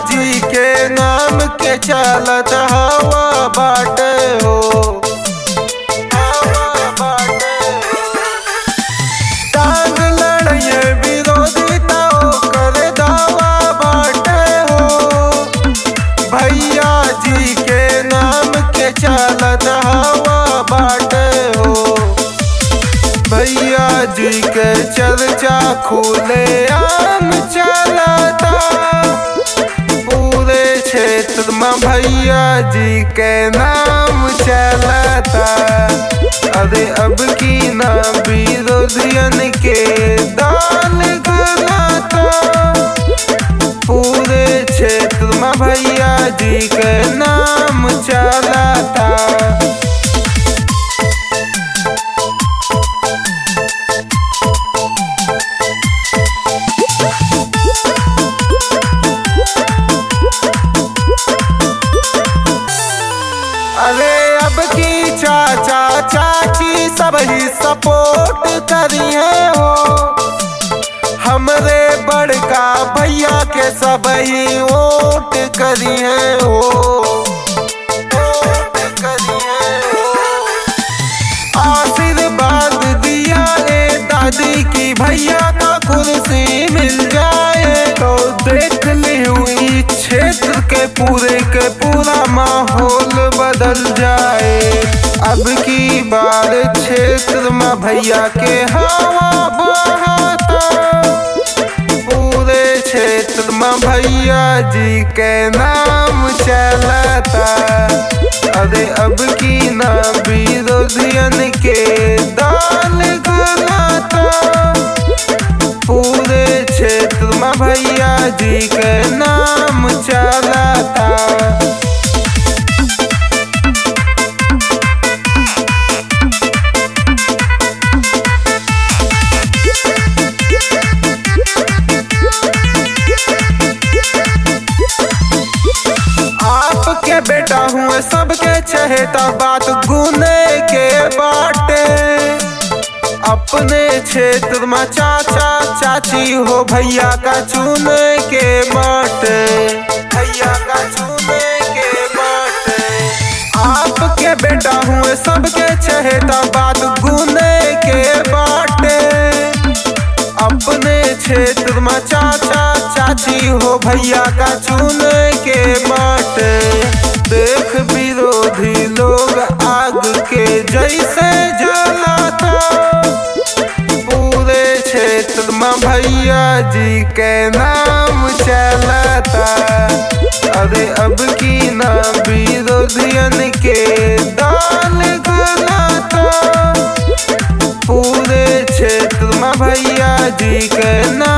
जी के नाम के चलत हवा बाटे हो हवा बाटे हो। टांग लड़िए विरोधी तो कर दावा बाटे हो भैया जी के नाम के चलत हवा बाटे हो भैया जी के चर्चा खुले आम चलता पूरे क्षेत्र में भैया जी के नाम चलता अरे अब की ना विरोधियन के दाल गलाता पूरे क्षेत्र में भैया जी के नाम चलता अरे अब की चाचा चाची सब ही सपोर्ट करिए हो हमरे बड़का भैया के सब ही वोट करिए हो वोट करिए हो। आशीर्वाद दिया रे दादी की भैया का कुर्सी मिल जाए तो देख ली हुई क्षेत्र के पूरे के पूरा माहौल बदल जाए अब की बार क्षेत्र में भैया के हवा बहाता पूरे क्षेत्र में भैया जी के नाम चलता अरे अब की ना विरोधियन के दाल गलाता पूरे क्षेत्र में भैया जी के नाम चलता आपके बेटा हुए सबके चहेता बात गुने के बाटे अपने क्षेत्र में चाचा चाची हो भैया का चुने के बाटे भैया का चुने के बाटे आपके बेटा हुए सबके चहेता बात गुने के बाटे अपने क्षेत्र में चाचा चाची हो भैया का चुने के बाटे देख विरोधी लोग आग के जैसे जलाता पूरे क्षेत्र में भैया जी के नाम चलता अरे अब की ना विरोधियन के दाल गलाता पूरे क्षेत्र में भैया जी के नाम